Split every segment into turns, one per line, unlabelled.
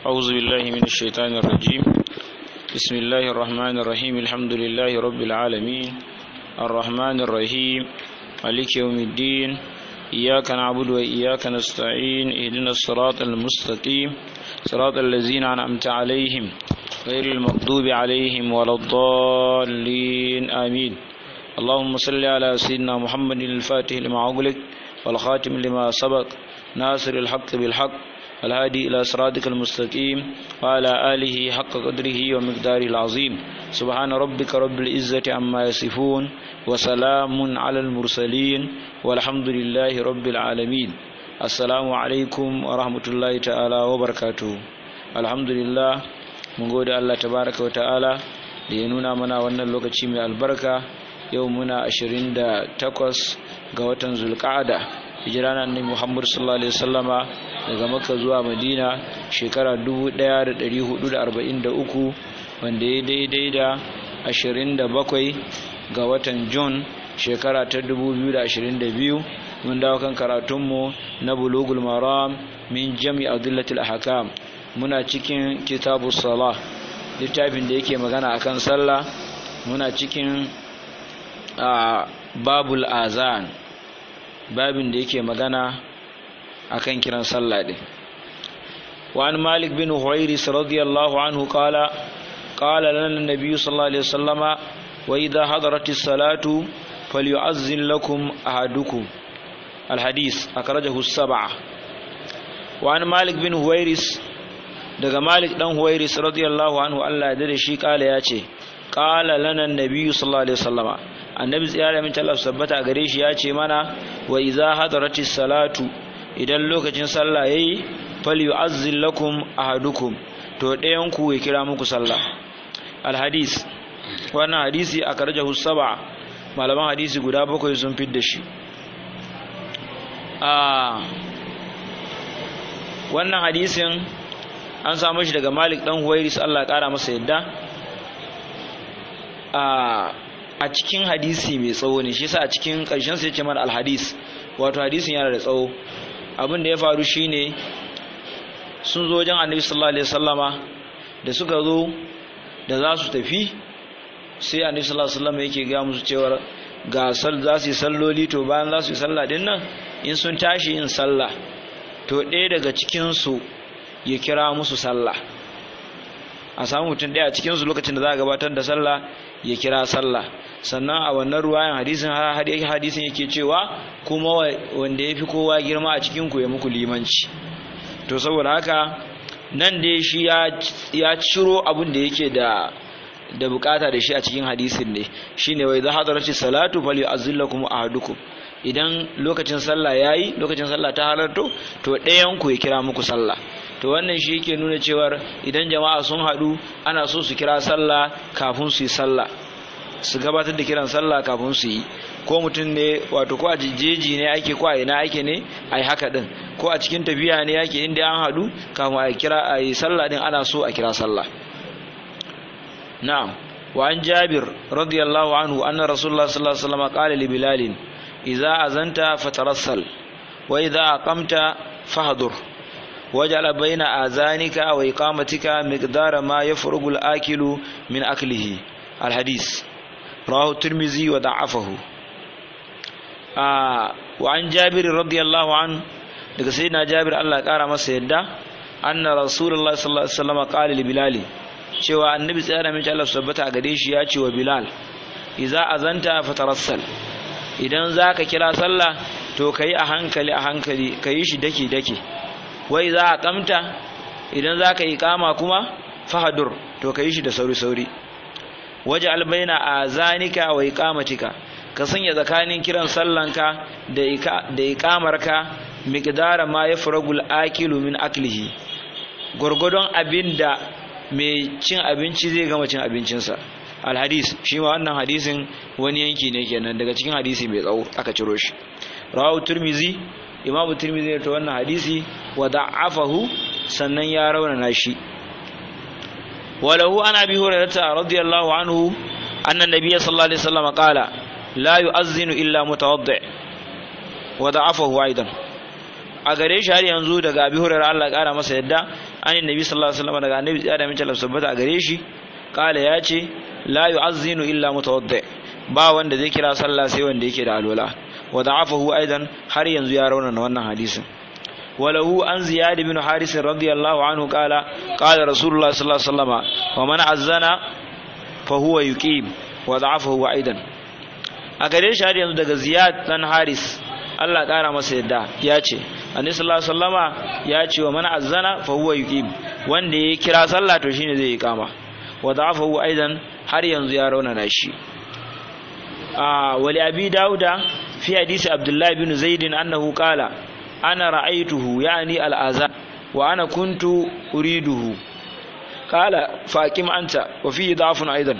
أعوذ بالله من الشيطان الرجيم بسم الله الرحمن الرحيم الحمد لله رب العالمين الرحمن الرحيم مالك يوم الدين إياك نعبد وإياك نستعين اهدنا الصراط المستقيم صراط الذين أنعمت عليهم غير المغضوب عليهم ولا الضالين آمين اللهم صل على سيدنا محمد الفاتح لما أغلق والخاتم لما سبق ناصر الحق بالحق الهادي إلى صراطك المستقيم وعلى آله حق قدره ومقداره العظيم سبحان ربك رب العزة عما يصفون وسلام على المرسلين والحمد لله رب العالمين السلام عليكم ورحمة الله تعالى وبركاته الحمد لله mun gode Allah tabaraka wa ta'ala da ya nuna mana wannan lokaci mai albarka yau muna 28 ga watan zulqa'ada hijira na annabi Muhammad sallallahu alaihi wasallama daga Makka zuwa Madina shekara 1443 wanda ya daidai da 27 ga watan June shekara ta 2022 mun dawo kan karatunmu na bulugul maram min jami adillatil ahkam muna cikin kitabu salah littafin da yake magana akan sallah muna cikin babul azan babin da yake magana akan kiran sallah din وعن مالك بن هويرس رضي الله عنه قال قال لنا النبي صلى الله عليه وسلم وإذا حضرت الصلاة فليعزن لكم أحدكم الحديث أخرجه السبعة وعن مالك بن هويرس daga Malik dan Huwairis radiyallahu anhu Allah ya dade shi kala ya ce qala lana annabiyyu sallallahu alaihi wasallama annabi tsiyara min Allah sabbata gare shi ya ce mana wa idza hadaratis salatu idan lokacin sallah yayi falyu'azzil lakum ahadukum to ɗayan ku ya kira muku sallah alhadis wannan hadisi a karjahu saba malaman hadisi guda bakwai sun fidda shi a wannan hadisin an samu shi daga malik dan huwairis Allah kara masa yadda a cikin hadisi mai tsawo ne shi yasa a cikin ƙarshen sai ce mana alhadis wato hadisin yana da tsawo abin da ya faru shine sun zo wajen annabi sallallahu alaihi wasallama da suka zo da za su tafi sai annabi sallallahu alaihi wasallama yake ga musu cewa ga sal za su yi salloli to bayan za su yi sallah din nan in sun tashi yin sallah to ɗaya daga cikin su ya kira musu sallah a samu mutum ɗaya a cikinsu lokacin da za a gabatar da sallah ya kira sallah sannan a wannan ruwayan hadisin hadisin yake cewa kuma wanda ya fi kowa girma a cikin ku ya muku limanci to saboda haka nan dai shi ya ciro abin da yake da da bukata da shi a cikin hadisin ne shine wai za hadarci salatu fal yu'azzillakum ahadukum idan lokacin sallah yayi lokacin sallah ta halarto to ɗayan ku ya kira muku sallah to wannan shi yake nuna cewar idan jama'a sun haɗu ana so su kira sallah kafin su yi sallah su gabatar da kiran sallah kafin su yi ko mutum ne wato ko a jeji ne ake ko a ina ake ne a yi haka din ko a cikin tafiya ne ake inda an haɗu kafin a kira a yi sallah din ana so a kira sallah na'am wa an jabir radiyallahu anhu anna rasulullah sallallahu alaihi wasallam qala li bilal idza azanta fatarassal wa idza aqamta fahdur وجعل بين آذانك وإقامتك مقدار ما يفرغ الآكل من أكله الحديث رواه الترمذي وضعفه آه وعن جابر رضي الله عنه daga sayyidina Jabir Allah ya kara masa yadda anna rasulullahi sallallahu alaihi wasallam qala li bilal cewa annabi tsaya mai Allah tabbata a gare shi ya ce wa bilal idza azanta fatarassal idan zaka kira sallah to kai a hankali a hankali kai shi dake dake wai za a kamta idan za ka yi kama kuma fahadur to ka yi shi da sauri-sauri waje albaina a zanika wa ikamatika ka sanya tsakanin kiran sallanka da ikamarka miqdara ma ya furagul akilu min aklihi gwargwadon abin da mai cin abinci zai gama cin abincinsa alhadis shi ma wannan hadisin wani yanki ne kenan daga cikin hadisi mai tsawo aka ciro shi rawahu turmizi imamu tirmidhi ta wannan hadisi wa da'afahu sannan ya raunana shi walahu an abi hurairah radiyallahu anhu anna nabiyya sallallahu alaihi wasallam qala la yu'azzinu illa mutawaddi wa da'afahu aidan a gare shi har yanzu daga abi hurairah Allah ya kara masa yadda an annabi sallallahu alaihi wasallam daga annabi ya da min tabbata a gare shi kala ya ce la yu'azzinu illa mutawaddi ba wanda zai kira sallah sai wanda yake da alwala wa da'afahu aidan har yanzu ya raunana wannan hadisin وله عن زياد بن حارث رضي الله عنه قال قال رسول الله صلى الله عليه وسلم ومن أذن فهو يقيم وضعفه أيضا أكده شهر yanzu daga Ziyad dan Haris Allah kara masa yadda ya ce Annabi sallallahu alaihi wasallama ya ce wa man azzana fa huwa yuqim wanda ya kira sallah to shine zai yi kama wa da'afahu aidan har yanzu ya raunana shi a wali abi dauda fi hadisi abdullahi bin zaid annahu qala أنا رأيته يعني الآذان وأنا كنت أريده قال فاكم أنت وفيه ضعف أيضا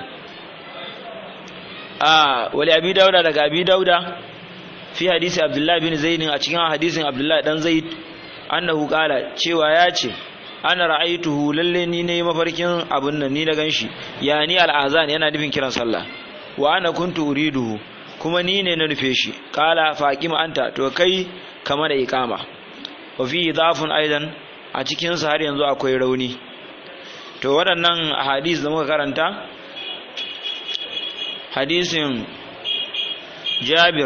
آه ولأبي داود لك أبي داود في حديث عبد الله بن زيد أتكلم حديث عبد الله بن زيد أنه قال cewa ya ce ana ra'aituhu lalle ni ne mafarkin abun nan ni na ganshi yani al'azan yana nufin kiran sallah wa ana kuntu uriduhu kuma ni ne na nufe shi kala faqima anta to kai kama da ikama wa fi dhafun aidan a cikin sa har yanzu akwai rauni to waɗannan hadis da muka karanta hadisin Jabir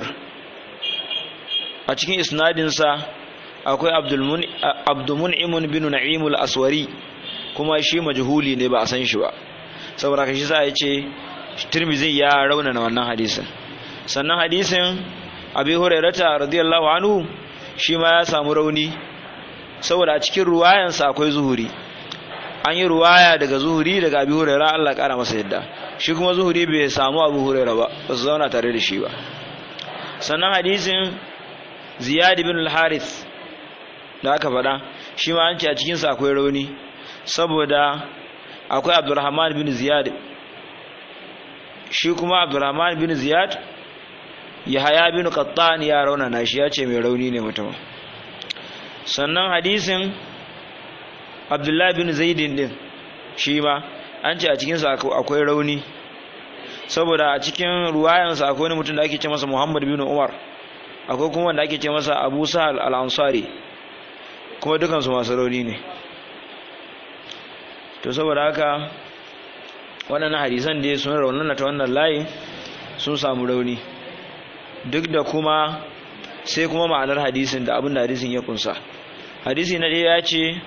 a cikin isnadin sa akwai Abdulmun'im bin Na'im al-Aswari kuma shi majhuli ne ba a san shi ba saboda kashi sa ya ce Tirmidhi ya raunana wannan hadisin sannan hadisin Abi Hurairah radiyallahu anhu shi ma ya samu rauni saboda a cikin ruwayansa akwai zuhuri an yi ruwaya daga zuhuri daga abi huraira Allah kara masa yadda shi kuma zuhuri bai samu abu huraira ba ba su zauna tare da shi ba sannan hadisin ziyad bin al-harith da aka faɗa shi ma an ce a cikinsa akwai rauni saboda akwai abdurrahman bin ziyad shi kuma abdurrahman bin ziyad yahaya bin qattan ya raunana shi ya ce mai rauni ne mutum sannan hadisin abdullahi bin zaidin din shi ma an ce a cikinsa akwai rauni saboda a cikin ruwayansa akwai wani mutum da ake ce masa muhammad bin umar akwai kuma wanda ake ce masa abu sahal al-ansari kuma dukansu masu rauni ne to saboda haka waɗannan hadisan dai sun raunana ta wannan layin sun samu rauni duk da kuma sai kuma ma'anar hadisin da abin da hadisin ya kunsa hadisi na ɗaya ya ce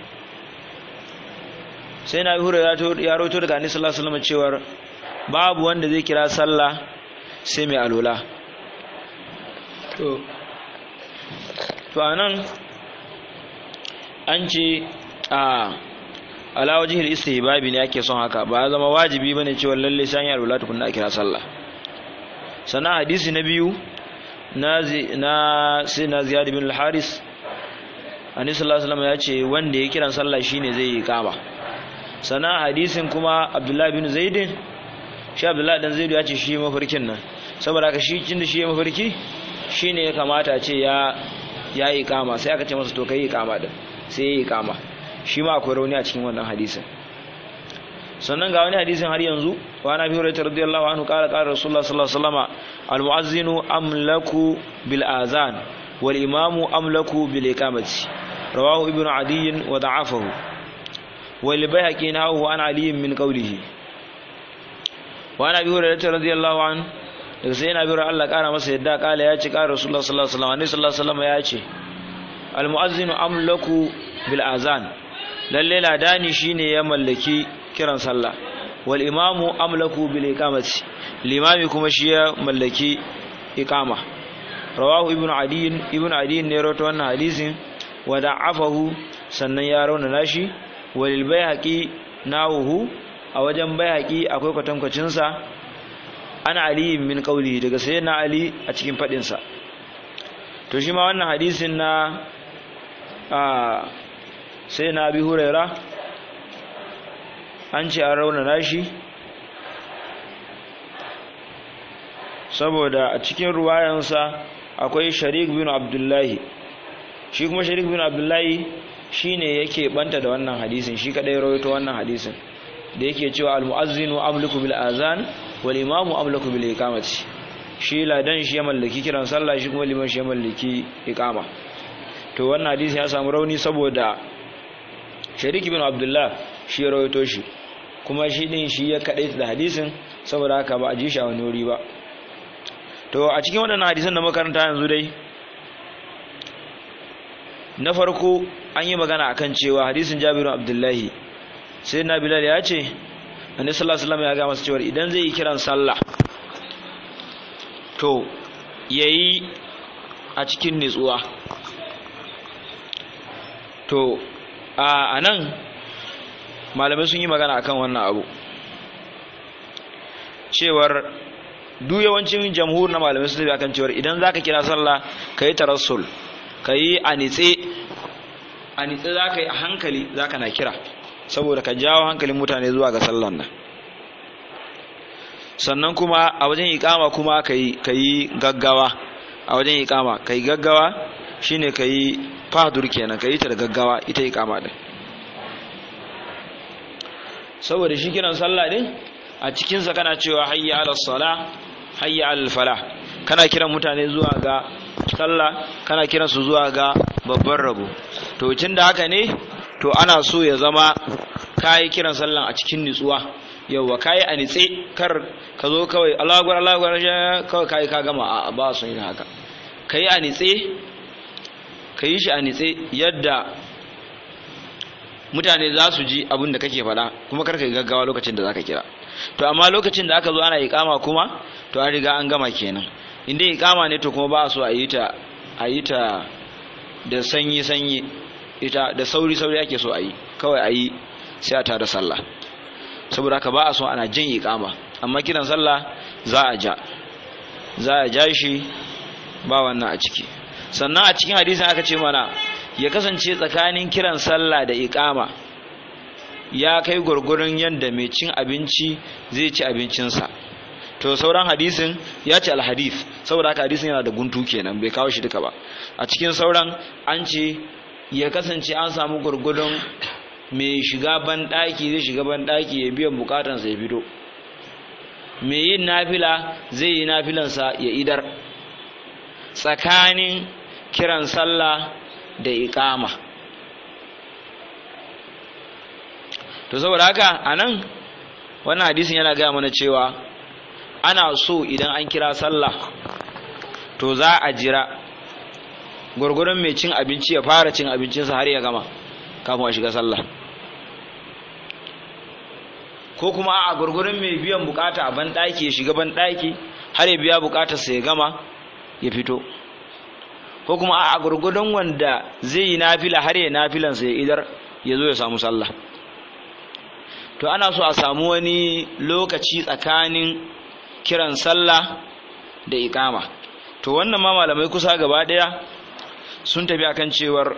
sai na hura ya roto daga annabi sallallahu alaihi wasallam cewar babu wanda zai kira sallah sai mai alola to to anan an ce a ala wajhil istihbabi ne ake son haka ba zama wajibi bane cewa lalle sai ya alola tukunna a kira sallah sannan hadisi na biyu na na sai na ziyad bin al-haris annabi sallallahu alaihi wasallam ya ce wanda ya kiran sallah shine zai yi kama sannan hadisin kuma abdullahi bin zaidin shi abdullahi dan zaidu ya ce shi mafarkin nan saboda haka shi kin da shi mafarki shine ya kamata ce ya ya yi kama sai aka ce masa to kai yi kama din sai ya yi kama shi ma akwai rauni a cikin wannan hadisin sannan ga wani hadisin har yanzu wa na biyu rayta radiyallahu anhu qala qala rasulullah sallallahu alaihi wasallam al muazzinu amlaku bil azan wal imamu amlaku bil iqamati rawahu ibnu adiy wa da'afahu والبيهقي نحوه عن علي من قوله وعن ابي هريره رضي الله عنه daga sai yana biyar Allah kara masa yadda kala ya ce kara Rasulullah sallallahu alaihi wasallam sallallahu alaihi wasallam ya ce al muazzinu amlaku bil azan lalle ladani shine ya mallaki kiran sallah wal imamu amlaku bil iqamati limami kuma shi ya mallaki iqama rawahu ibnu adi ibnu adi ne rawaito wannan hadisin wa da'afahu sannan ya rauna shi walil bayhaqi nawuhu a wajen bayhaqi akwai kwatankwacin sa ana ali min qauli daga sayyidina ali a cikin fadin sa to shi ma wannan hadisin na a sayyidina abi huraira an ce an rauna nashi saboda a cikin ruwayansa akwai sharik bin abdullahi shi kuma sharik bin abdullahi shine yake banta da wannan hadisin shi kadai rawaito wannan hadisin da yake cewa almuazzinu amliku bil azan wal imamu amliku bil iqamati shi ladan shi ya mallaki kiran sallah shi kuma liman shi ya mallaki iqama to wannan hadisi ya samu rauni saboda sharik ibn abdullah shi ya rawaito shi kuma shi din shi ya kaɗai da hadisin saboda haka ba a ji shi a wani wuri ba to a cikin waɗannan hadisan da makaranta yanzu dai na farko an yi magana akan cewa hadisin jabiru abdullahi sai na bilal ya ce annabi sallallahu alaihi wasallam ya ga masa cewa idan zai yi kiran sallah to yayi a cikin nutsuwa to a anan malamai sun yi magana akan wannan abu cewar duk yawancin jamhur na malamai sun tafi akan cewar idan zaka kira sallah kai tarassul kai a nitse a nitse zaka yi a hankali zaka na kira saboda ka jawo hankalin mutane zuwa ga sallan nan sannan kuma a wajen ikama kuma kai kai gaggawa a wajen ikama kai gaggawa shine kai fahdur kenan kai ta da gaggawa ita ikama din saboda shi kiran sallah din a cikin sa kana cewa hayya ala sala hayya ala falah kana kiran mutane zuwa ga sallah kana kiran su zuwa ga babban rabo to tun da haka ne to ana so ya zama kayi kiran sallan a cikin nutsuwa yauwa kayi a nitse kar ka zo kawai Allahu akbar Allahu akbar kawai kayi ka gama a ba son yin haka kayi a nitse kayi shi a nitse yadda mutane za su ji abin da kake faɗa kuma kar ka yi gaggawa lokacin da zaka kira to amma lokacin da aka zo ana iqama kuma to an riga an gama kenan inda iqama ne to kuma ba so a yi ta a yi ta da sanyi sanyi ita da sauri sauri ake so a yi kawai a yi sai a tada sallah saboda haka ba a so ana jan iqama amma kiran sallah za a ja za a ja shi ba wannan a ciki sannan a cikin hadisin aka ce mana ya kasance tsakanin kiran sallah da iqama ya kai gurgurun yanda mai cin abinci zai ci abincinsa to sauran hadisin ya ce alhadith saboda haka hadisin yana da guntu kenan bai kawo shi duka ba a cikin sauran an ce ya kasance an samu gurgudun mai shiga banɗaki zai shiga banɗaki ya biyan bukatansa ya fito mai yin nafila zai yi nafilansa ya idar tsakanin kiran sallah da iƙama to saboda haka a nan wannan hadisin yana gaya mana cewa ana so idan an kira sallah to za a jira gwargwaron mai cin abinci ya fara cin abincinsa har ya gama kafin a shiga sallah ko kuma a gwargwaron mai biyan bukata a banɗaki ya shiga banɗaki har ya biya bukatarsa ya gama ya fito ko kuma a gwargwadon wanda zai yi nafila har ya nafilansa ya idar ya zo ya samu sallah to ana so a samu wani lokaci tsakanin kiran sallah da ikama to wannan ma malamai kusa gaba daya sun tafi akan cewar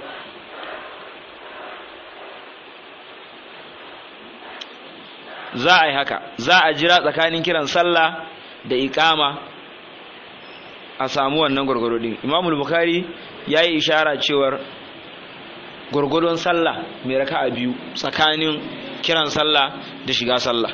za a yi haka za a jira tsakanin kiran sallah da ikama a samu wannan gwargwaro din imamul bukhari ya yi ishara cewar gwargwadon sallah mai raka a biyu tsakanin kiran sallah da shiga sallah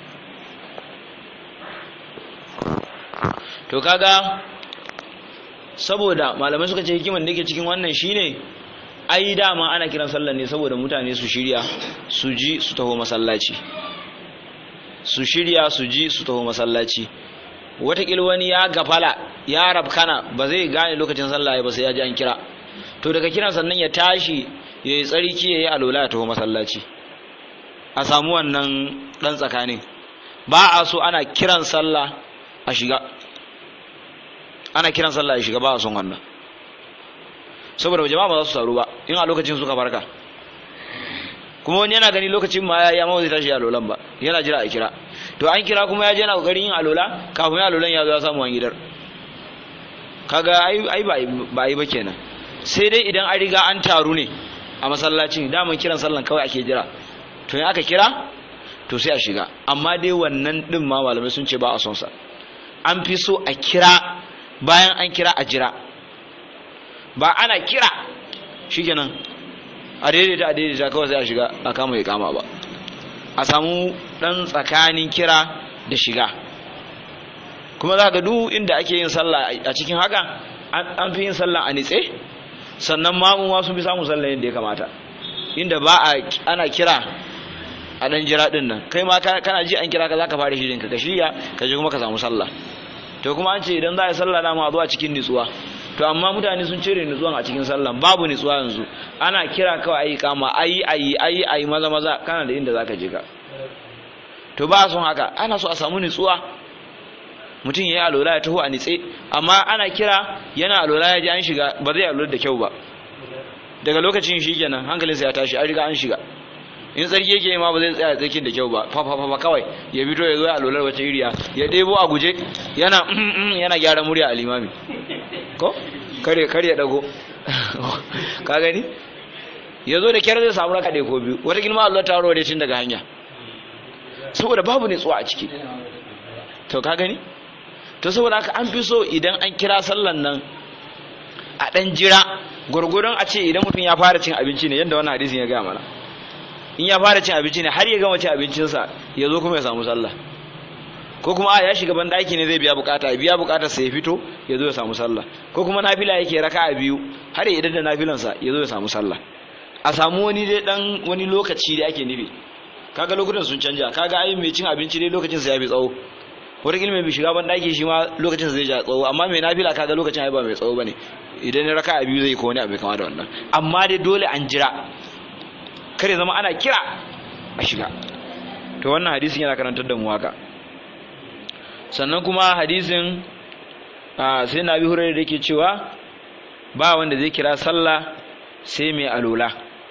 to kaga saboda malamai suka ce hikiman da yake cikin wannan shine ai dama ana kiran sallah ne saboda mutane su shirya su ji su taho masallaci su shirya su ji su taho masallaci watakila wani ya gafala ya rabkana ba zai gane lokacin sallah ba sai ya ji an kira to daga kiran sannan ya tashi ya yi tsarki ya yi alola ya taho masallaci a samu wannan ɗan tsakanin ba a so ana kiran sallah a shiga ana kiran sallah a shiga ba a son wannan saboda jama'a ba za su taru ba in a lokacin suka farka kuma wani yana gani lokacin ma ya mawa zai tashi alolan ba yana jira a kira to an kira kuma ya je yana kokarin yin alola kafin ya alolan ya zo ya samu an gidar kaga ai ba yi ba kenan sai dai idan an riga an taru ne a masallacin daman kiran sallan kawai ake jira to in aka kira to sai a shiga amma dai wannan din ma malamai sun ce ba a son sa an fi so a kira bayan an kira a jira ba ana kira shikenan a daidaita a daidaita kawai sai a shiga a kama ya kama ba a samu dan tsakanin kira da shiga kuma za ka duk inda ake yin sallah a cikin haka an fi yin sallah a nitse sannan mamu ma sun fi samun sallah yadda ya kamata inda ba a ana kira a dan jira din nan kai ma kana ji an kira ka zaka fara shirin ka ka shirya ka je kuma ka samu sallah to kuma an ce idan za a yi sallah dama a zo a cikin nutsuwa to amma mutane sun cire nutsuwan a cikin sallah babu nutsuwa yanzu ana kira kawai ayi kama ayi ayi ayi ayi maza maza kana da inda zaka je ka to ba son haka ana so a samu nutsuwa mutum ya yi alola ya taho a nitse amma ana kira yana alola ya ji an shiga ba zai alola da kyau ba daga lokacin shi kenan hankalinsa ya tashi an riga an shiga in tsarki yake ma ba zai tsaya tsarkin da kyau ba fa fa fa kawai ya fito ya zo ya alolar wace iriya ya ɗebo a guje yana yana gyara murya a limami ko kare kare ya dago ka gani ya zo da kyar zai samu raka ɗaya ko biyu wata gilma Allah ta da tun daga hanya saboda babu nutsuwa a ciki to ka gani to saboda haka an fi so idan an kira sallan nan a ɗan jira gwargwadon a ce idan mutum ya fara cin abinci ne yadda wannan hadisin ya gaya mana in ya fara cin abinci ne har ya gama cin abincinsa ya zo kuma ya samu sallah ko kuma a ya shiga ban daki ne zai biya bukata ya biya bukatar sa ya fito ya zo ya samu sallah ko kuma nafila yake raka a biyu har ya idan da nafilansa ya zo ya samu sallah a samu wani dai dan wani lokaci da ake nufi kaga lokutan sun canja kaga ai mai cin abinci dai lokacin sa ya fi tsawo wata mai bi shiga ban daki shi ma lokacin sa zai ja tsawo amma mai nafila kaga lokacin ai ba mai tsawo bane idan ya raka a biyu zai ko wani abu kama da wannan amma dai dole an jira kare zama ana kira a shiga to wannan hadisin yana karantar da mu haka sannan kuma hadisin sai na bi hurar da ke cewa ba wanda zai kira sallah sai mai alola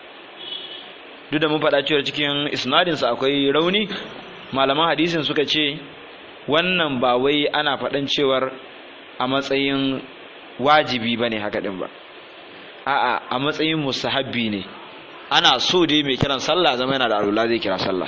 duk da mun faɗa cewa cikin isnadinsa akwai rauni malaman hadisin suka ce wannan ba wai ana faɗan cewar a matsayin wajibi ba ne haka ɗin ba a'a a matsayin musahabbi ne ana so dai mai kiran sallah zama yana da alula zai kira sallah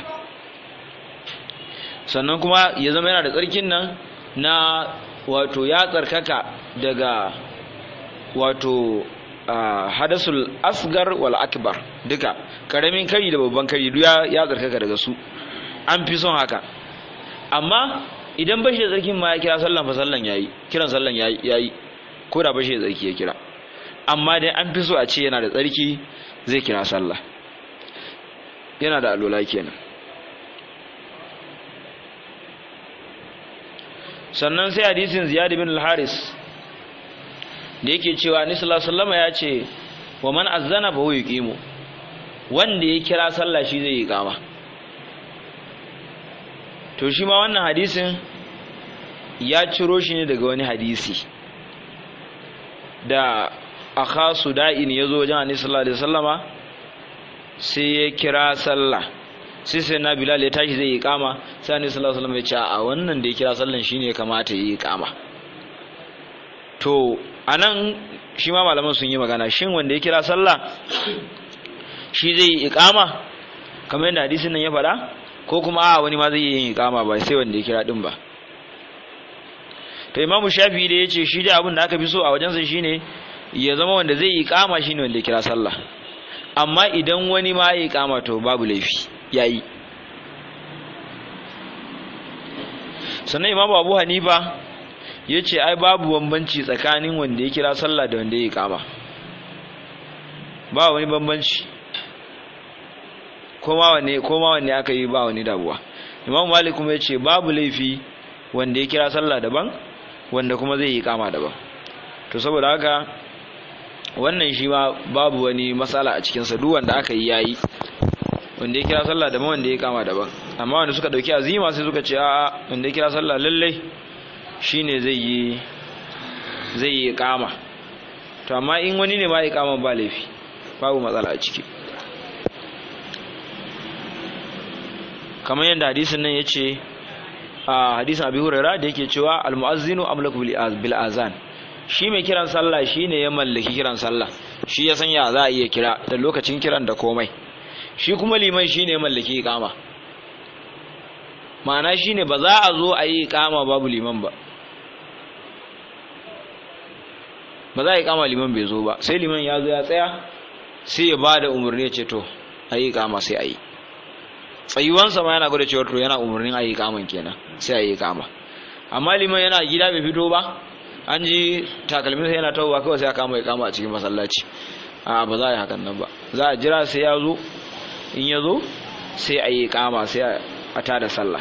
sannan kuma ya zama yana da tsarkin nan na wato ya tsarkaka daga wato hadasul asgar wal akbar duka karamin kari da babban kari duk ya tsarkaka daga su an fi son haka amma idan bashi da tsarkin ma ya kira sallan fa sallan yayi kiran sallan yayi yayi ko da bashi da tsarki ya kira amma dai an fi so a ce yana da tsarki zai kira sallah yana da alola kenan sannan sai hadisin ziyad bin al-haris da yake cewa ni sallallahu ya ce wa man azzana fa huwa yuqimu wanda ya kira sallah shi zai yi kama to shi ma wannan hadisin ya ciro shi ne daga wani hadisi da akha suda'in ya zo wajen annabi sallallahu alaihi wasallama sai ya kira sallah sai sai na bilal ya tashi zai yi kama sai annabi sallallahu alaihi wasallam ya ce a wannan da ya kira sallan shine kamata ya yi kama to anan shi ma malaman sun yi magana shin wanda ya kira sallah shi zai yi iqama kamar yadda hadisin nan ya faɗa ko kuma a wani ma zai yi iqama ba sai wanda ya kira din ba to imamu shafi da ya ce shi da abin da aka fi so a wajensa shine ya zama wanda zai yi iqama shine wanda ya kira sallah amma idan wani ma ya iqama to babu laifi yayi sannan imamu abu hanifa ya ce ai babu bambanci tsakanin wanda ya kira sallah da wanda ya kama ba wani bambanci koma wanne koma wanne aka yi ba wani dabuwa imam malik kuma ya ce babu laifi wanda ya kira sallah daban wanda kuma zai yi kama daban to saboda haka wannan shi ma babu wani matsala a cikinsa duk wanda aka yi yayi wanda ya kira sallah daban wanda ya kama daban amma wanda suka dauki azima sai suka ce a'a wanda ya kira sallah lallai shine zai yi zai yi kama to amma in wani ne ma ya kama ba laifi babu matsala a ciki kamar yadda hadisin nan yace a hadisin Abi Hurairah da yake cewa al-mu'azzinu amlaku bil azan shi mai kiran sallah shine ya mallaki kiran sallah shi ya san ya za a iya kira da lokacin kiran da komai shi kuma liman shine ya mallaki iqama ma'ana shine ba za a zo a yi iqama babu liman ba ba za a yi kama liman bai zo ba sai liman ya zo ya tsaya sai ya ba da umarni ya ce to a yi kama sai a yi tsayuwansa ma yana gwada cewa to yana umarnin a yi kaman kenan sai a yi kama amma liman yana gida bai fito ba an ji takalminsa yana tawowa kawai sai a kama ya kama a cikin masallaci a ba za a yi hakan nan ba za a jira sai ya zo in ya zo sai a yi kama sai a tada sallah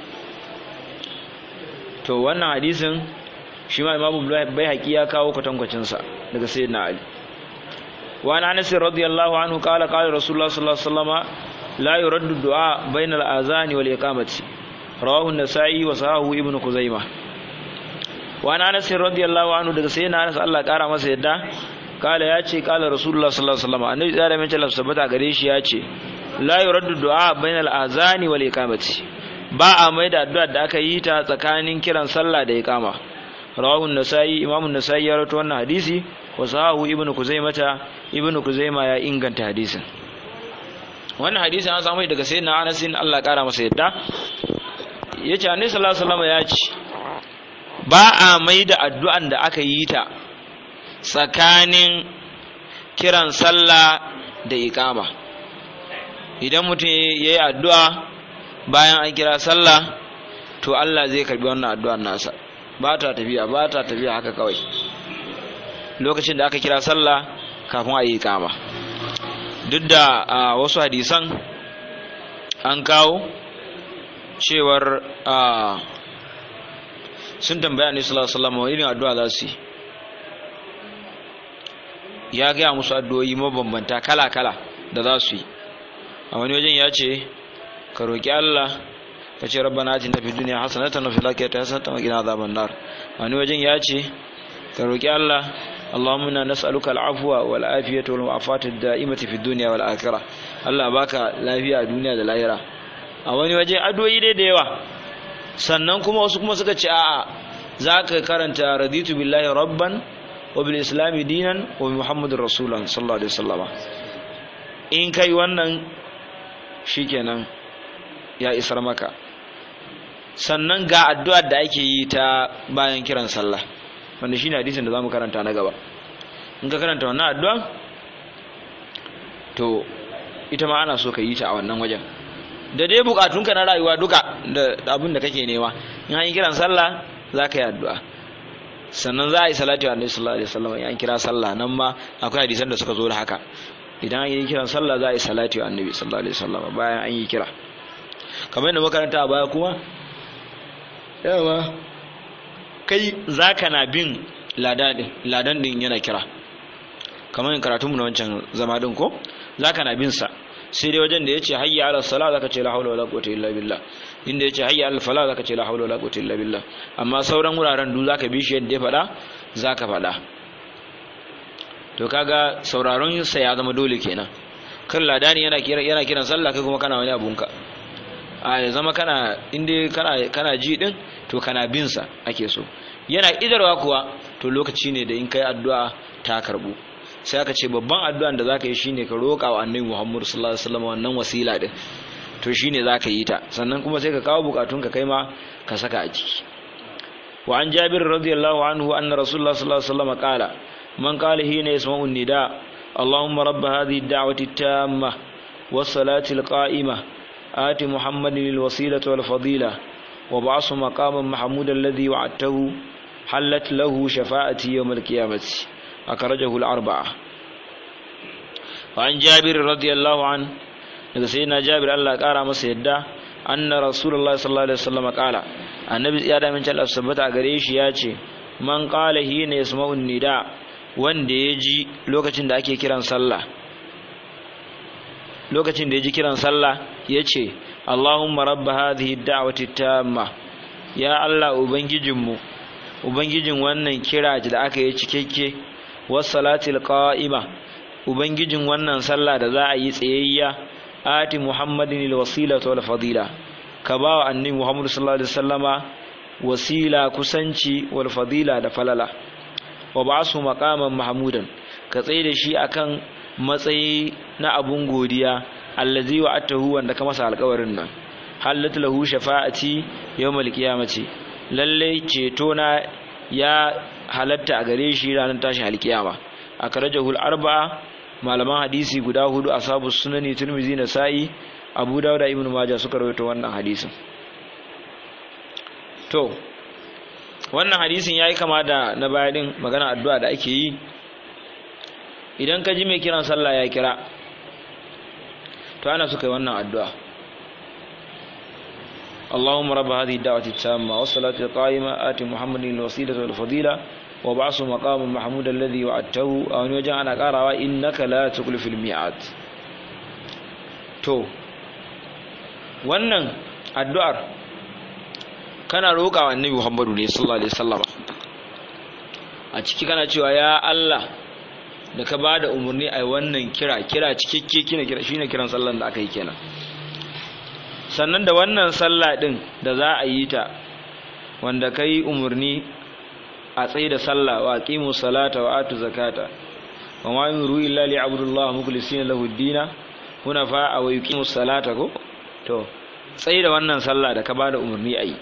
to wannan hadisin shi ma imamu bai haƙi ya kawo kwatankwacinsa daga sayyidina ali wa an anas radiyallahu anhu qala qala rasulullah sallallahu alaihi wasallam la yuraddu du'a bayna al-azani wal iqamati rawahu an-nasa'i wa sahahu ibnu kuzaimah wa an anas radiyallahu anhu daga sayyidina anas Allah kara masa yadda kala ya ce kala rasulullah sallallahu alaihi wasallam annabi da mai talaf sabata gare shi ya ce la yuraddu du'a bainal azani wal iqamati ba a mai da addu'a da aka yi ta tsakanin kiran sallah da iqama rawahu an-nasai imamu an-nasai ya rawaito wannan hadisi wa sahahu ibnu kuzaimata ibnu kuzaima ya inganta hadisin wannan hadisi an samu daga sayyidina Anas Allah kara masa yadda yace annabi sallallahu alaihi wasallam ya ce ba a mai da addu'an da aka yi ta tsakanin kiran sallah da iqama idan mutum ya yi addu'a bayan an kira sallah to Allah zai karbi wannan addu'ar nasa ba ta tafiya ba ta tafiya haka kawai lokacin da aka kira sallah kafin a yi iqama duk da wasu hadisan an kawo cewar sun tambaya ne sallallahu alaihi wasallam irin addu'a za su yi ya gaya musu addu'o'i mabambanta kala-kala da za su yi a wani wajen ya ce ka roƙi Allah ka ce rabbana atina fid dunya hasanatan wa fil akhirati hasanatan wa qina adhaban nar a wani wajen ya ce ka roƙi Allah Allahumma inna nas'aluka al-afwa wal afiyata wal mu'afata ad-da'imata fid dunya wal akhirah Allah baka lafiya a duniya da lahira a wani waje addu'o'i dai da yawa sannan kuma wasu kuma suka ce a'a zaka karanta raditu billahi rabban wa bil islami dinan wa bi muhammadur rasulullah sallallahu alaihi wasallam in kai wannan shikenan ya isar maka sannan ga addu'ar da ake yi ta bayan kiran sallah wanda shine hadisin da zamu karanta na gaba in ka karanta wannan addu'a to ita ma ana so ka yi ta a wannan wajen da dai bukatunka na rayuwa duka da abin da kake nema in an yi kiran sallah za ka yi addu'a sannan za a yi salati wa annabi sallallahu alaihi wasallam in an kira sallah nan ma akwai hadisan da suka zo da haka idan an yi kiran sallah za a yi salati wa annabi sallallahu alaihi wasallam bayan an yi kira kamar yadda makaranta a baya kuma yawa kai zaka na bin ladan din ladan din yana kira kamar yin karatunmu na wancan zama din ko zaka na bin sa sai dai wajen da yace hayya ala sala zaka ce la hawla wala quwwata illa billah inda yace hayya ala fala zaka ce la hawla wala quwwata illa billah amma sauran wuraren du zaka bi shi yadda ya faɗa zaka faɗa to kaga sauraron sa ya zama dole kenan kan ladani yana kira yana kiran sallah kai kuma kana wani abunka a ya zama kana inda kana kana ji din to kana bin sa ake so yana idarwa kuwa to lokaci ne da in kai addu'a ta karbu sai aka ce babban addu'an da zaka yi shine ka roƙa wa annabi Muhammad sallallahu alaihi wasallam wannan wasila din to shine zaka yi ta sannan kuma sai ka kawo bukatun ka kai ma ka saka a ciki wa an Jabir radiyallahu anhu anna Rasulullah sallallahu alaihi wasallam qala man qala hina yasma'u an-nida اللهم رب هذه الدعوة التامة والصلاة القائمة آت محمد الوسيلة والفضيلة وابعثه مقاما محمودا الذي وعدته حلت له شفاعتي يوم القيامة أخرجه الأربعة وعن جابر رضي الله عنه daga sayyidina Jabir Allah kara masa yadda anna Rasulullah sallallahu alaihi wasallam kala annabi ya da min Allah sabbata gare shi ya ce man qala hina yasma'u nida wanda ya ji lokacin da ake kiran sallah lokacin da ya ji kiran sallah ya ce Allahumma rabba hadhihi da'wati tamma ya Allah ubangijinmu ubangijin wannan kira da aka yi cikakke wassalatil qa'ima ubangijin wannan sallah da za a yi tsayayya ati muhammadin alwasilata wal fadila ka ba wa annabi muhammad sallallahu alaihi wasallama wasila kusanci wal fadila da falala wa ba'su maqaman mahmudan ka tsaye da shi akan matsayi na abun godiya allazi wa atahu wanda ka masa alƙawarin nan halat lahu shafa'ati yawmal qiyamati lalle ceto na ya halatta a gare shi ranar tashin alkiyama akrajahul arba'a malaman hadisi guda hudu ashabu sunani tirmizi na sa'i abu dawuda ibn majah suka rawaito wannan hadisin to wannan hadisin yayi kama da na baya din magana addu'a da ake yi idan ka ji mai kiran sallah ya kira to ana suka yi wannan addu'a اللهم رب هذه الدعوة التامة والصلاة القائمة آت محمد الوسيلة والفضيلة وبعث مقام محمود الذي وعدته أو نوجع أنا قارا إنك لا تخلف الميعاد to wannan addu'ar kana roƙa wa annabi Muhammadu ne sallallahu alaihi wasallam a ciki kana cewa ya Allah da ka bada umarni ai wannan kira kira cikakke kina kira shine kiran sallan da aka yi kenan sannan da wannan sallah din da za a yi ta wanda kai umarni a tsaye da sallah wa aqimu salata wa atu zakata wa ma yuru illa li abdullah mukhlisina lahu ad-dina huna fa wa yuqimu salata ko to tsaye da wannan sallah da ka bada umarni ayi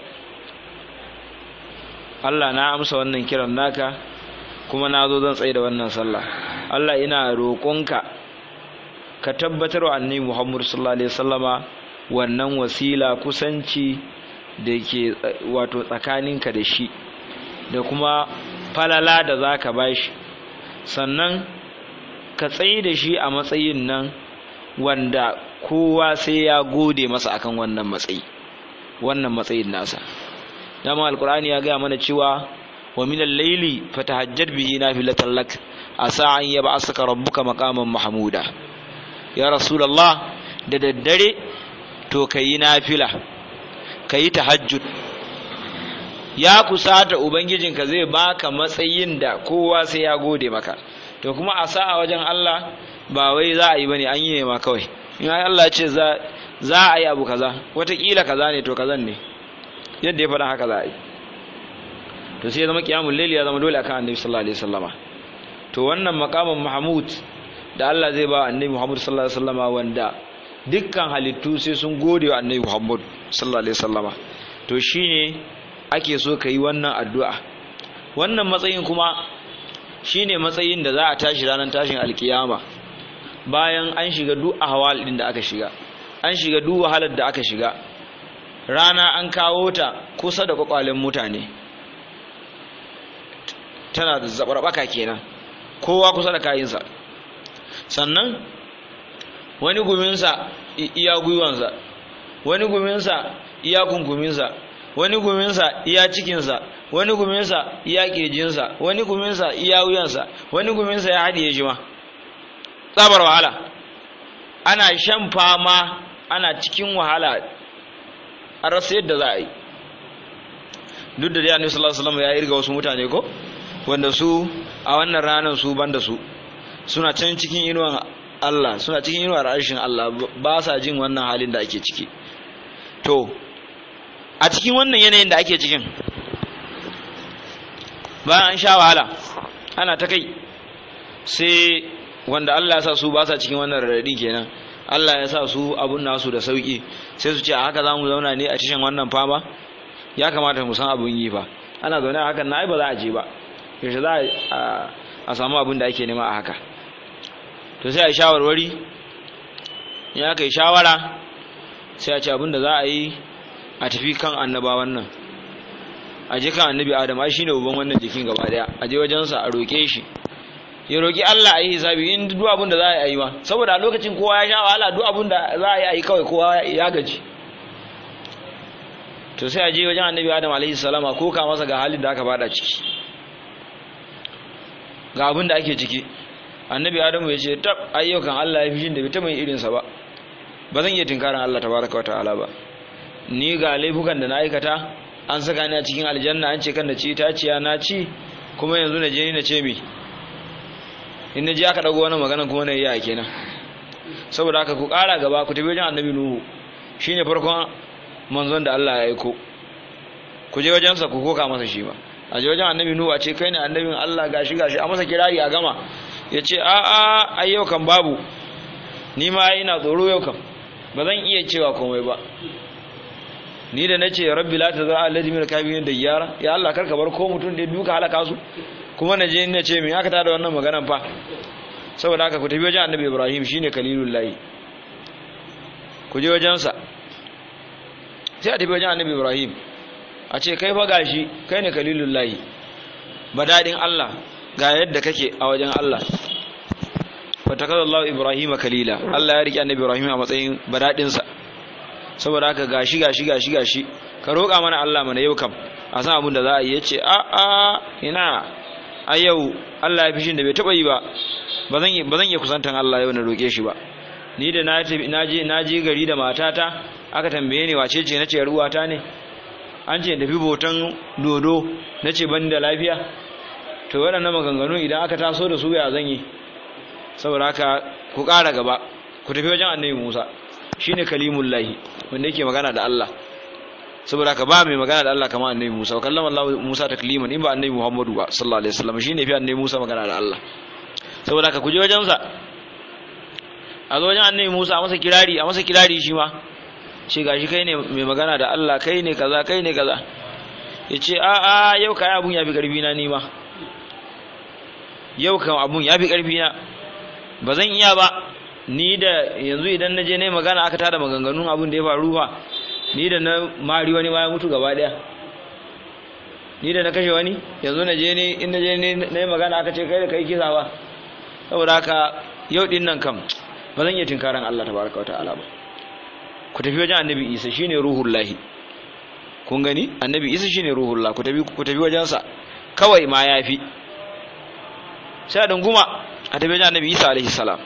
Allah na amsa wannan kiran naka kuma na zo zan tsaye da wannan sallah Allah ina roƙonka ka tabbatar wa annabi Muhammad sallallahu alaihi wasallama wannan wasila kusanci da ke wato tsakaninka da shi da kuma falala da za ka ba shi sannan ka tsaye da shi a matsayin nan wanda kowa sai ya gode masa akan wannan matsayi wannan matsayin nasa dama alkur'ani ya gaya mana cewa wa min al-layli fatahajjad bihi nafilatan lak asa an yab'asaka rabbuka maqaman mahmuda ya rasulullah da daddare to kayi nafila kayi tahajjud ya kusata ubangijinka zai baka matsayin da kowa sai ya gode maka to kuma a sa'a wajen Allah ba wai za a yi bane an yi ne ma kawai in Allah ya ce za za a yi abu kaza watakila kaza ne to kazan ne yadda ya faɗa haka za a yi to sai ya zama kiyamul layli ya zama dole akan annabi sallallahu alaihi wasallama to wannan makamin mahmud da Allah zai ba annabi Muhammad sallallahu alaihi wasallama wanda dukkan halittu sai sun gode wa annabi Muhammad sallallahu alaihi wasallama to shine ake so ka yi wannan addu'a wannan matsayin kuma shine matsayin da za a tashi ranar tashin alkiyama bayan an shiga duk ahwal din da aka shiga an shiga duk wahalar da aka shiga rana an kawo ta kusa da kwakwalen mutane tana da zabarbaka kenan kowa kusa da kayinsa sannan wani guminsa iya gwiwansa wani guminsa iya kunkuminsa wani guminsa iya cikinsa wani guminsa iya kirjinsa wani guminsa iya wuyansa wani guminsa ya haɗiye shi ma tsabar wahala ana shan fama ana cikin wahala a rasa yadda za a yi duk da dai annabi sallallahu alaihi wasallam ya irga wasu mutane ko wanda su a wannan ranar su banda su suna can cikin inuwan Allah suna cikin inuwar arshin Allah ba sa jin wannan halin da ake ciki to a cikin wannan yanayin da ake cikin bayan an sha wahala ana ta kai sai wanda Allah ya sa su ba sa cikin wannan radadi kenan Allah ya sa su abun nasu da sauki sai su ce a haka za mu zauna ne a cikin wannan fama ya kamata mu san abun yi fa ana zaune a hakan na ai ba za a je ba yaushe za a samu abin da ake nema a haka to sai a yi shawarwari in aka yi shawara sai a ce abin da za a yi a tafi kan annabawan nan a je kan annabi adam ai shine uban wannan jikin gaba daya a je wajensa a roke shi ya roki Allah a yi hisabi in duk abin da za a yi ma saboda a lokacin kowa ya sha wahala duk abin da za a yi kawai kowa ya gaji to sai a je wajen annabi adam alaihi salama ko ka masa ga halin da aka bada ciki ga abin da ake ciki annabi adamu ya ce tab ayyukan Allah ya fi shin da bai taɓa irinsa ba ba zan iya tinkarin Allah tabaraka wa ta'ala ba ni ga laifukan da na aikata an saka ni a cikin aljanna an ce kan da ci itaciya na ci kuma yanzu na je ni na ce mi in na je aka dago wani magana kuma na yi a kenan saboda haka ku ƙara gaba ku tafi wajen annabi nuhu shine farkon manzon da Allah ya aiko ku je wajensa ku koka masa shi ba a je wajen annabi nuhu a ce kai ne annabin Allah gashi gashi a masa kirari a gama ya ce a a ai yau kan babu ni ma ina tsoro yau kan ba zan iya cewa komai ba ni da nace rabbi la tazra alladhi min kabirin da yara ya Allah karka bar ko mutum da duka halaka su kuma na je ina ce me aka tada wannan maganan fa saboda haka ku tafi wajen annabi Ibrahim shine kalilullahi ku je wajen sa sai a tafi wajen annabi Ibrahim a ce kai fa gashi kai ne kalilullahi badadin Allah ga yadda kake a wajen Allah fatakar Allah Ibrahim kalila Allah ya riƙe annabi Ibrahim a matsayin badaɗinsa saboda haka gashi gashi gashi gashi ka roƙa mana Allah mana yau kam a san abin da za a yi ya ce a a ina a yau Allah ya fi shi da bai taɓa yi ba ba zan iya kusantan Allah yau na roƙe shi ba ni da na je gari da matata aka tambaye ni wace ce na ce ruwata ne an ce tafi botan dodo na ce ban da lafiya to waɗannan maganganu idan aka taso da su ya zan yi saboda haka ku ƙara gaba ku tafi wajen annabi musa shine kalimullahi wanda yake magana da Allah saboda haka ba mai magana da Allah kamar annabi musa wa kallama Allah musa takliman in ba annabi muhammadu ba sallallahu alaihi wasallam shine fi annabi musa magana da Allah saboda haka ku je wajen sa a zo wajen annabi musa a masa kirari a masa kirari shi ma ce gashi kai ne mai magana da Allah kai ne kaza kai ne kaza ya ce a a yau kai abun ya fi karfi na nima yau kan abun ya fi karfi na ba zan iya ba ni da yanzu idan na je ne magana aka tada maganganun abun da ya faru fa ni da na mari wani ma ya mutu gaba daya ni da na kashe wani yanzu na je ne in na je ne na yi magana aka ce kai da kai kisa ba saboda haka yau din nan kam ba zan iya tinkaran Allah tabaraka wa ta'ala ba ku tafi wajen annabi isa shine ruhullahi kun gani annabi isa shine ruhullah ku tafi ku tafi wajensa kawai ma yafi sai dunguma a tafi wajen annabi isa alaihi salam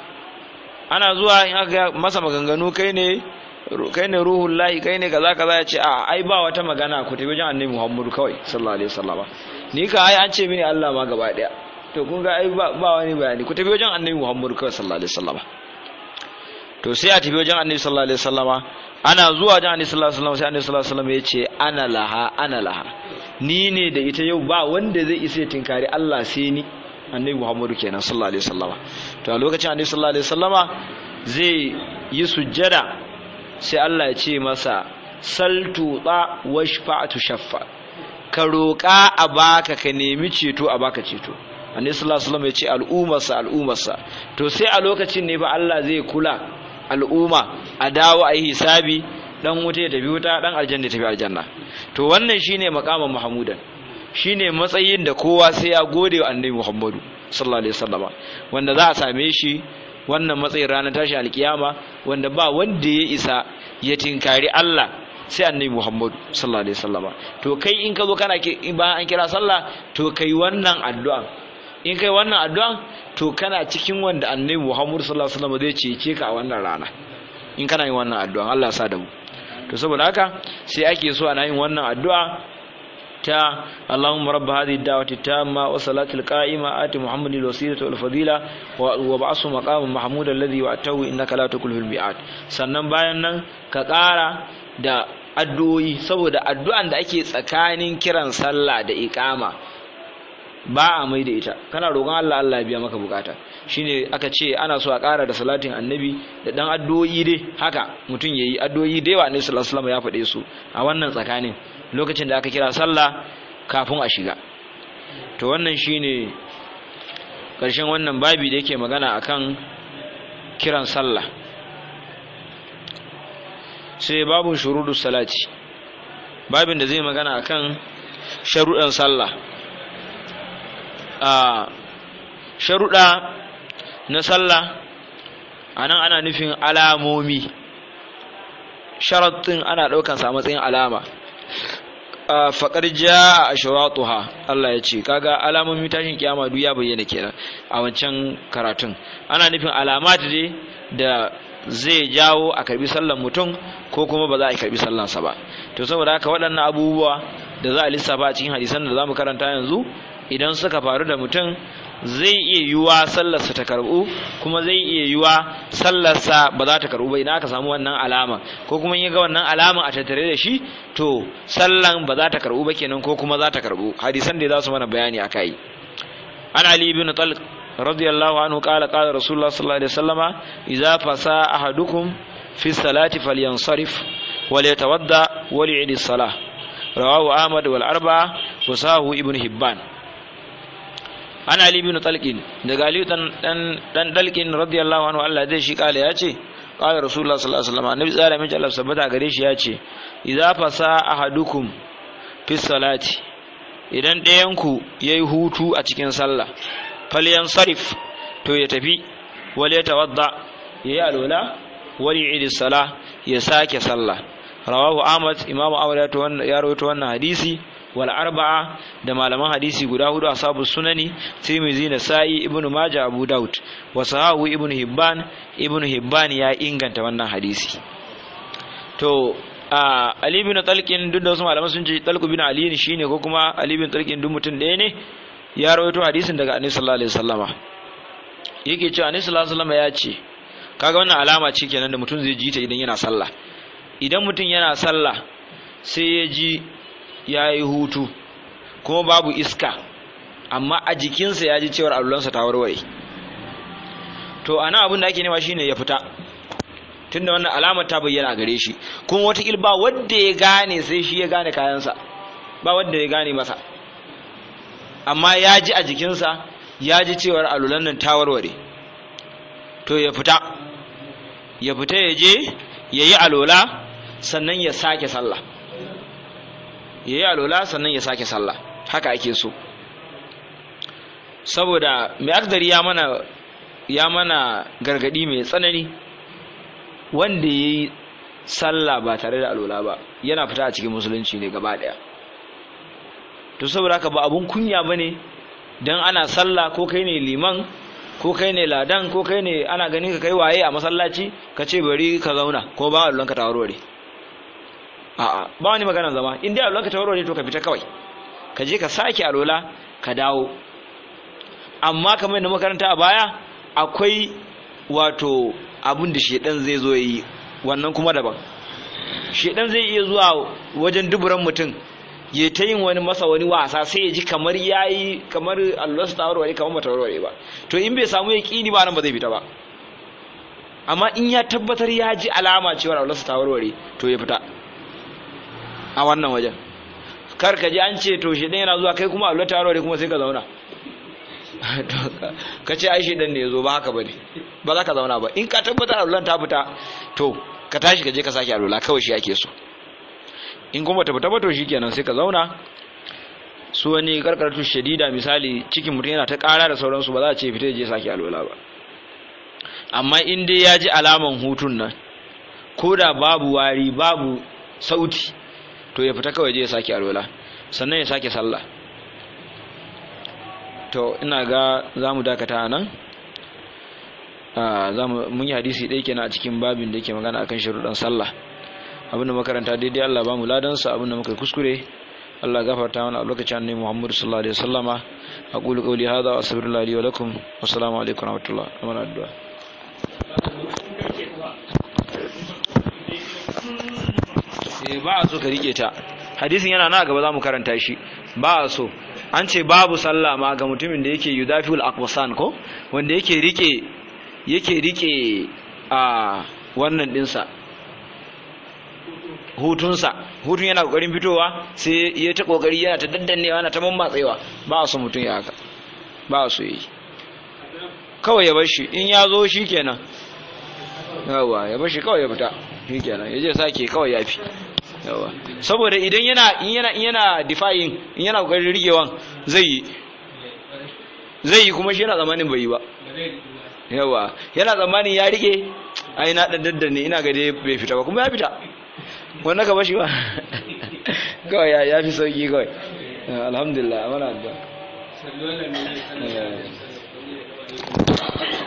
ana zuwa in aka masa maganganu kai ne kai ne ruhullahi kai ne kaza kaza ya ce a ai ba wata magana ku tafi wajen annabi muhammadu kawai sallallahu alaihi wasallam ni ka ai an ce mini Allah ma gaba daya to kun ga ai ba wani bayani ku tafi wajen annabi muhammadu kawai sallallahu alaihi wasallam to sai a tafi wajen annabi sallallahu alaihi wasallama ana zuwa wajen annabi sallallahu alaihi wasallam sai annabi sallallahu alaihi wasallam ya ce ana laha ana laha ni ne da ita yau ba wanda zai isa tinkari Allah sai ni annabi Muhammadu kenan sallallahu alaihi wasallama to a lokacin annabi sallallahu alaihi wasallama zai yi sujjada sai Allah ya ce masa saltu ta washfa'tu shaffa ka roƙa a baka ka nemi ceto a baka ceto annabi sallallahu alaihi wasallam ya ce al'ummarsa al'ummarsa to sai a lokacin ne fa Allah zai kula al'umma a dawo a yi hisabi dan wuta ya tafi wuta dan aljanna ya tafi aljanna to wannan shine makaman mahmudan shine matsayin da kowa sai ya gode wa annabi Muhammadu sallallahu alaihi wasallama wanda za a same shi wannan matsayin ranar tashi alkiyama wanda ba wanda ya isa ya tinkari Allah sai annabi Muhammadu sallallahu alaihi wasallama to kai in ka zo kana bayan an kira sallah to kai wannan addu'a in kai wannan addu'a to kana cikin wanda annabi Muhammadu sallallahu alaihi wasallam zai cece ka a wannan rana in kana yin wannan addu'a Allah ya sa da mu to saboda haka sai ake so ana yin wannan addu'a ta Allahumma rabb hadhihi ad-da'wati tamma wa salati al-qa'ima ati Muhammadin al-wasilata wal fadila wa ba'su maqaman mahmud alladhi wa'atahu innaka la tukhlifu al-mi'ad sannan bayan nan ka ƙara da addu'o'i saboda addu'an da ake tsakanin kiran sallah da iqama ba a mai da ita kana roƙon Allah Allah ya biya maka bukata shine aka ce ana so a ƙara da salatin annabi da dan addu'o'i dai haka mutum yayi addu'o'i da yawa annabi sallallahu alaihi wasallam ya faɗe su a wannan tsakanin lokacin da aka kira sallah kafin a shiga to wannan shine ƙarshen wannan babi da yake magana akan kiran sallah sai babun shurudus salati babin da zai magana akan sharuɗan sallah a sharuɗa na sallah a nan ana nufin alamomi sharaɗin ana ɗaukansa a matsayin alama faƙar ja a shawatuha Allah ya ce kaga alamomi tashin kiyama duk ya bayyana kenan a wancan karatun ana nufin alamat dai da zai jawo a karbi sallan mutum ko kuma ba za a karbi sallansa ba to saboda haka waɗannan abubuwa da za a lissafa a cikin hadisan da za mu karanta yanzu idan suka faru da mutum zai iya yiwuwa sallarsa ta karbu kuma zai iya yiwuwa sallarsa ba za ta karbu ba idan aka samu wannan alama ko kuma in ga wannan alama a tattare da shi to sallan ba za ta karbu ba kenan ko kuma za ta karbu hadisan da za su mana bayani akai an ali ibn talq radiyallahu anhu qala qala rasulullah sallallahu alaihi wasallama idza fasa ahadukum fi salati falyansarif وليتودى وليعيد الصلاة رواه أحمد والأربعة وصاه ابن هبان ana ali bin talqin daga ali dan dan dalqin radiyallahu anhu Allah zai shi kale yace qala rasulullah sallallahu alaihi wasallam annabi tsara min Allah sabata gare shi yace idza fasa ahadukum fi salati idan ɗayan ku yayi hutu a cikin sallah falyansarif to ya tafi wal yatawadda yayi alwala wal yu'id salah ya sake sallah rawahu ahmad imamu ahmad ya rawaito wannan hadisi wal arba'a da malaman hadisi guda hudu ashabu sunani tirmidhi nasa'i ibnu majah abu daud wa sahahu ibnu hibban ibnu hibban ya inganta wannan hadisi to ali bin talqin duk da wasu malaman sun ce talqu bin ali ne shine ko kuma ali bin talqin duk mutum ɗaya ne ya rawaito hadisin daga annabi sallallahu alaihi wasallama yake cewa annabi sallallahu alaihi wasallama ya ce kaga wannan alama ce kenan da mutum zai ji ta idan yana sallah idan mutum yana sallah sai ya ji ya yi hutu kuma babu iska amma a jikinsa ya ji cewar allulansa ta warware to ana abin da ake nema shine ya fita tunda wannan alamar ta bayyana a gare shi kuma wata ba wanda ya gane sai shi ya gane kayansa ba wanda ya gane masa amma ya ji a jikinsa ya ji cewar alulan nan ta warware to ya fita ya fita ya je ya yi alola sannan ya sake sallah ya yi alola sannan ya sake sallah haka ake so saboda mai akdari ya mana ya mana gargadi mai tsanani wanda ya yi sallah ba tare da alola ba yana fita a cikin musulunci ne gaba daya to saboda haka ba abun kunya ba ne don ana sallah ko kai ne liman ko kai ne ladan ko kai ne ana ganin ka kai waye a masallaci ka ce bari ka zauna ko ba allon ka tawarware a'a ba wani magana zama in dai allon ka tawarware to ka fita kawai ka je ka sake alola ka dawo amma kamar yadda makaranta a baya akwai wato abin da shedan zai zo yi wannan kuma daban shedan zai iya zuwa wajen duburan mutum ya ta yin wani masa wani wasa sai ya ji kamar yayi kamar Allah su tawarware kamar bata warware ba to in bai samu yaqini ba nan ba zai fita ba amma in ya tabbatar ya ji alama cewa Allah su tawarware to ya fita a wannan wajen kar ka ji an ce to shi yana zuwa kai kuma Allah tawarware kuma sai ka zauna ka ce ai shi dan ne yazo ba haka bane ba za ka zauna ba in ka tabbatar Allah ta fita to ka tashi ka je ka sake alula kawai shi ake so in kuma ta fita ba to shikenan sai ka zauna su wani karkaratu shadida misali cikin mutum yana ta kara da sauransu ba za a ce fita je sake alwala ba amma in dai ya ji alaman hutun nan ko da babu wari babu sauti to ya fita kawai je ya sake alwala sannan ya sake sallah to ina ga za mu dakata nan mun yi hadisi ɗaya kenan a cikin babin da yake magana akan sharuɗan sallah abinda makaranta daidai Allah ba mu ladansa abinda muka kuskure Allah gafarta mana a lokacin annabi Muhammad sallallahu alaihi wasallama aqulu qawli hadha wa astaghfirullahi li wa lakum wa assalamu alaikum wa rahmatullah wa addu'a eh ba a so ka rike ta hadisin yana na gaba za mu karanta shi ba a so an ce babu sallah ma ga mutumin da yake yudafiul aqwasan ko wanda yake rike yake rike a wannan dinsa hutunsa hutun yana kokarin fitowa sai ya ta kokari yana ta daddannewa yana ta mammatsewa ba su mutum ya haka ba su yi kawai ya bashi in ya zo shi kenan yawa ya bashi kawai ya fita shi kenan ya je sake kawai ya fi yawa saboda idan yana in yana in yana defying in yana kokarin rigewan zai yi zai yi kuma shi yana zamanin bai yi ba yawa yana zamanin ya rike ai na dan daddanne ina ga dai bai fita ba kuma ya fita wannan ka bashi ba kawai ya fi sauki kawai alhamdulillah mana addu'a